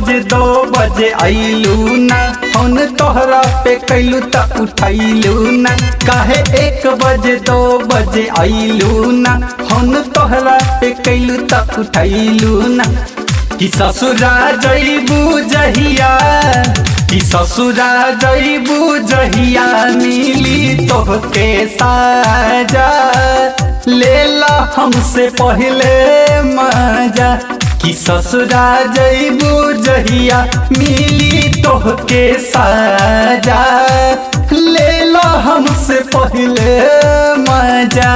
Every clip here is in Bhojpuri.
बजे दो बजे आइलू ना फोन तोहरा पे कैलू त उठैलू ना काहे एक बजे दो बजे आइलू ना फोन तोहरा पे कैलू त उठैलू ना कि ससुरा जइबू जहिया कि ससुरा जइबू जहिया मिली तोहके साजा लेला हमसे पहले मजा कि ससुरा जइबू जहिया मिली तोहके साजा लेला हमसे पहले मजा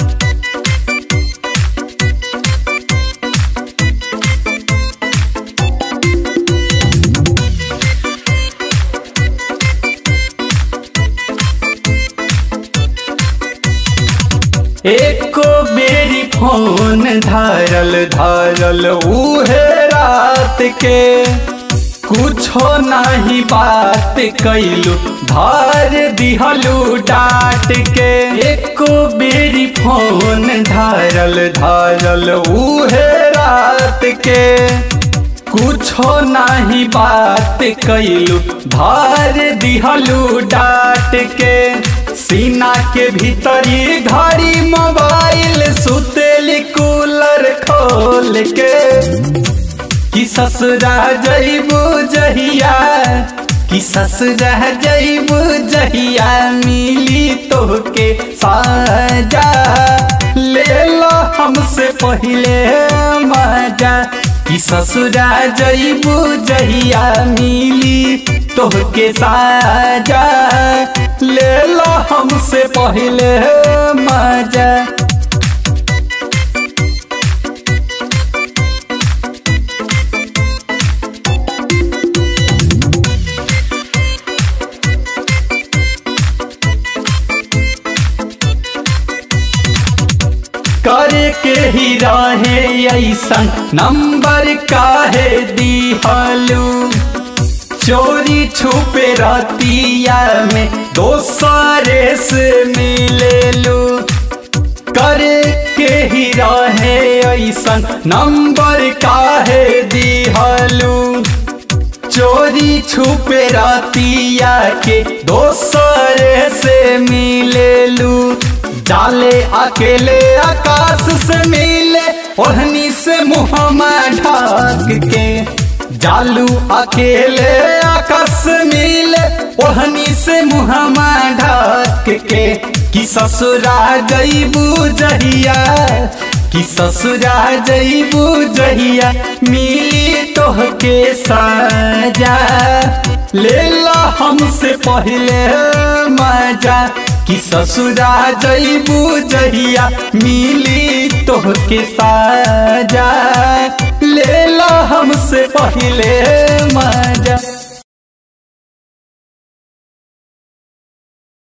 एको मेरी फोन धारल धारल उहे रात के कुछो नहीं बात कैलू धार दिहलू डाट के एको मेरी फोन धारल धारल उहे रात के कुछो नहीं बात कैलू धार दिहलू डाट के सीना के भीतरी घड़ी मोबाइल सुतेली कूलर खोल के कि ससुरा जइबू जहिया कि ससुरा जइबू जहिया मिली तोहके साजा ले लो हमसे पहले मजा कि ससुरा जइबू जहिया मिली तोहके साजा ले लो हमसे पहले मजा करे के ही रहे ऐसन नंबर काहे दिहलू चोरी छुपे रतिया में दोसरे से मिलेलू करे के ही रहे ऐसन नंबर काहे दिहलू चोरी छुपे रतिया के दोसरे से मिलेलू जाले अकेले आकाश से मिले ओढ़नी से मुहमा ढाक के जालू अकेले आकाश से मिले ओढ़नी से मुहमा ढाक के कि ससुरा जइबू जहिया कि ससुरा जइबू जहिया मिली तोहके साजा ले ला हमसे पहले मजा कि ससुरा जइबू जहिया मिली तोहके साजा ले ला हमसे पहले मजा